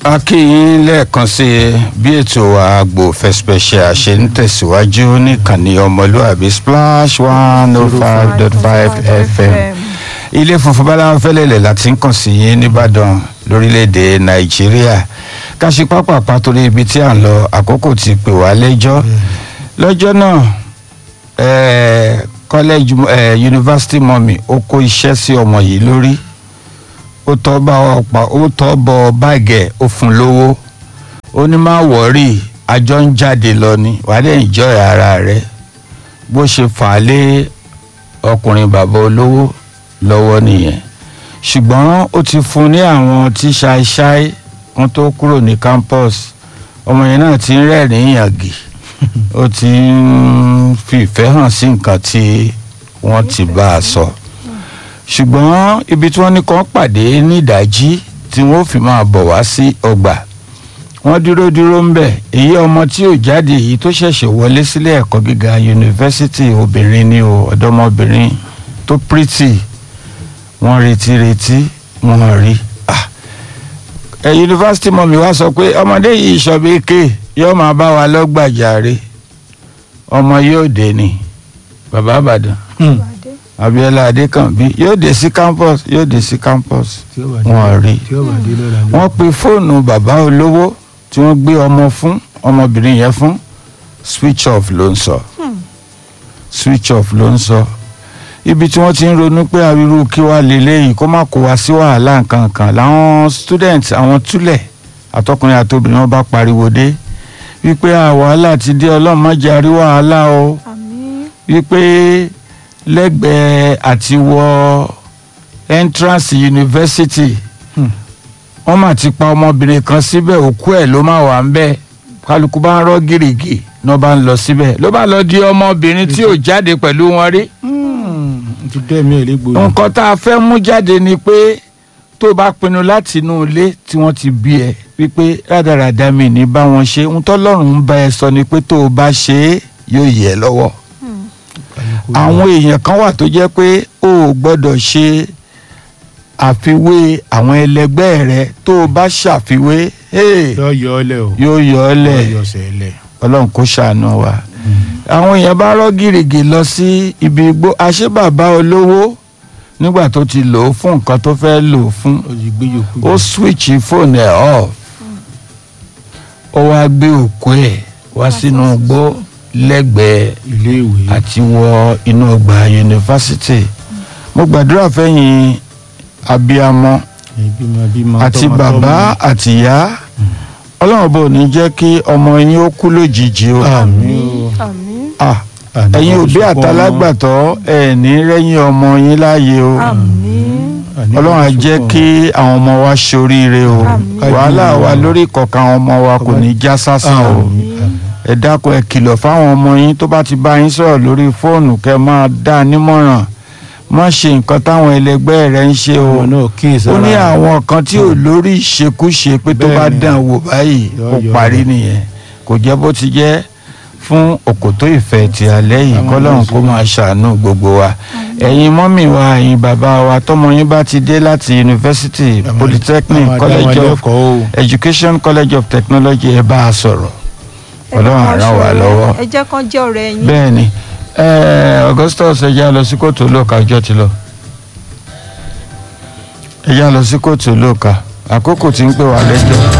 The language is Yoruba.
a kí yín lẹ́ẹ̀kan sí i bí ètò àgbò fẹsipẹsẹ ṣe ń tẹ̀síwájú níkànnì ọmọlúàbí splash one oh five dot five fm ilé funfun báláwo fẹ́lẹ́lẹ̀ láti ń kàn sí yín nìbàdàn lórílẹ̀‐èdè nàìjíríà káṣí pápápá torí ibi tí à ń lọ àkókò ti pè wá lẹ́jọ́ lọ́jọ́ náà eh, college eh, university mọ́mì ó kó iṣẹ́ sí ọmọ yìí lórí ó tọ́ bá ọ̀pá ó tọ́ bọ báàgì ẹ̀ ó fún lówó ó ní má wọ̀ọ́rì àjọ ń jáde lọ ni wàá dẹ̀ enjoy ara rẹ̀ bó ṣe fà á lé ọkùnrin bàbá olówó lọ́wọ́ nìyẹn ṣùgbọ́n ó ti fún ní àwọn tí ṣáíṣáí wọn tó kúrò ní campus ọmọ yẹn náà ti ń rẹ́rìn-ín yàgì ó ti ń fi ìfẹ́ hàn sí nǹkan tí wọ́n ti bá a sọ ṣùgbọ́n ibi tí wọ́n ní kàn pàdé ní ìdájí tí wọ́n fi máa bọ̀ wá sí ọgbà wọ́n dúró dúró ń bẹ̀ èyí ọmọ tí ò jáde èyí tó ṣẹ̀ṣẹ̀ wọlé sílé ẹ̀kọ́ gíga yunifásitì obìnrin ni o ọ̀dọ́mọbìnrin tó pírítì wọ́n retí retí wọ́n rí ẹ yunifásitì mọ̀mí wá sọ pé ọmọdé yìí ìṣọ̀bí ké yóò máa bá wa lọ́gbàjàre ọmọ yóò dé ni bàbá àbàdàn abiola adékànbí yóò dé sí campus yóò dé sí campus wọ́n rí wọ́n pe fóònù bàbá olówó tí wọ́n gbé ọmọ fún ọmọbìnrin yẹn fún switch off ló ń sọ switch off ló ń sọ ibi tí wọ́n ti ń ronú pé àríwú kí wàá lélẹ́yìí kó má kó wa sí wàhálà nǹkan kan làwọn students àwọn túlẹ̀ àtọkùnrin àtobìnrin wọn bá pariwo dé wípé wàhálà ti dé ọlọ́run má jẹ́ àrí wàhálà o wípé lẹ́gbẹ̀ẹ́ àti wọ entrance university wọ́n mà ti pa ọmọbìnrin kan síbẹ̀ òkú ẹ̀ ló má wà ń bẹ̀ kálukú bá ń rọ́ gírígì ní wọ́n bá ń lọ síbẹ̀ ló bá lọ di ọmọbìnrin tí ò jáde pẹ̀lú wọn rí ti dẹ́ mi ẹ̀ légbodò. nǹkan tá a fẹ́ mú jáde ni pé tó bá pinnu láti inú ilé tí wọ́n ti bí ẹ wípé rádaràdà mi ní bá wọn ṣe ń tọ́lọ́run ń bá ẹ sọ ni pé tó o bá ṣe é yóò yẹ lọ́wọ́ àwọn èèyàn kan wà tó jẹ́ pé o ò gbọ́dọ̀ ṣe àfiwé àwọn ẹlẹgbẹ́ rẹ tó o bá ṣàfiwé yóò yọ ọ lẹ o yóò yọ ọ lẹ̀ yóò yọ ọsẹ lẹ. ọlọ́run kó ṣàánú wa àwọn èèyàn bá rọ́ gìrìgì lọ sí ibi igbó àṣé bàbá olówó nígbà tó ti lò ó fún nǹkan tó fẹ́ lò ó fún ó ti gbé yòókù ó switch fóònù ẹ̀ off ó wá gbé òkú ẹ̀ wá sínú igbó lẹ́gbẹ̀ẹ́ ilé ìwé. àti wọ inú ọgbà yunifásitì mo gbàdúrà fẹ́yìn abiyamọ ìbímọ bímọ àti tọmọ bàbá tọmọ. àtìyá ọlọ́run bò ní jẹ́ kí ọmọ yín ó kú lójijì o. àmín o. àmín Ah, Àní ẹ̀yin kò òbí sọpọ̀ àtàlágbàtọ́ ẹ̀ ní rẹ́yìn ọmọ yín láàyè o àmín àní kò ọlọ́run á sọpọ̀ jẹ́ kí àwọn ọmọ wa ṣoríire o Àmín. wàhálà wa lórí ìkọ̀kan àwọn ọmọ wa kò ní já sásán o Àmín, àmín. ẹ dákun ẹ kìlọ̀ fáwọn ọmọ yín tó bá ti bá yín sọ̀rọ̀ lórí fóònù kẹ́ máa dá a nímọ̀ràn má ṣe nǹkan táwọn ẹlẹgbẹ́ rẹ ń ṣe o ọmọ náà kíyèsí ó ní ara rẹ̀. àwọn kan tí ò lórí ìṣekúṣe pé tó bá Bẹ́ẹ̀ni. dàn wò báyìí Yọ, ó yọ, parí yọ. nìyẹn kò jẹ́ bó ti jẹ́ fún òkòtó ìfẹ́ ti alẹ́ yìí Àwọn kọ́lọ́run ọmọ kó máa ṣàánú gbogbo wa ẹ̀yin mọ́mì wa ẹ̀yin bàbá wa tọ́mọ yín bá ti dé láti yunifásitì Àwọn- polytechnic àwọn college àdáwọn of ẹlẹ́kọ̀ọ́ o. education college of technology ẹ bá a sọ̀rọ̀ ọlọ́run á ràn wá lọ́wọ́ ẹ jẹ́ kán jẹ́ ọ̀rẹ́ yín bẹ́ẹ̀ ni eh, augustus ẹ já lọ sí kóòtù olóòka ọjọ́ ti lọ ẹ já lọ sí kóòtù olóòka àkókò tí ń pè wá lẹ́jọ́.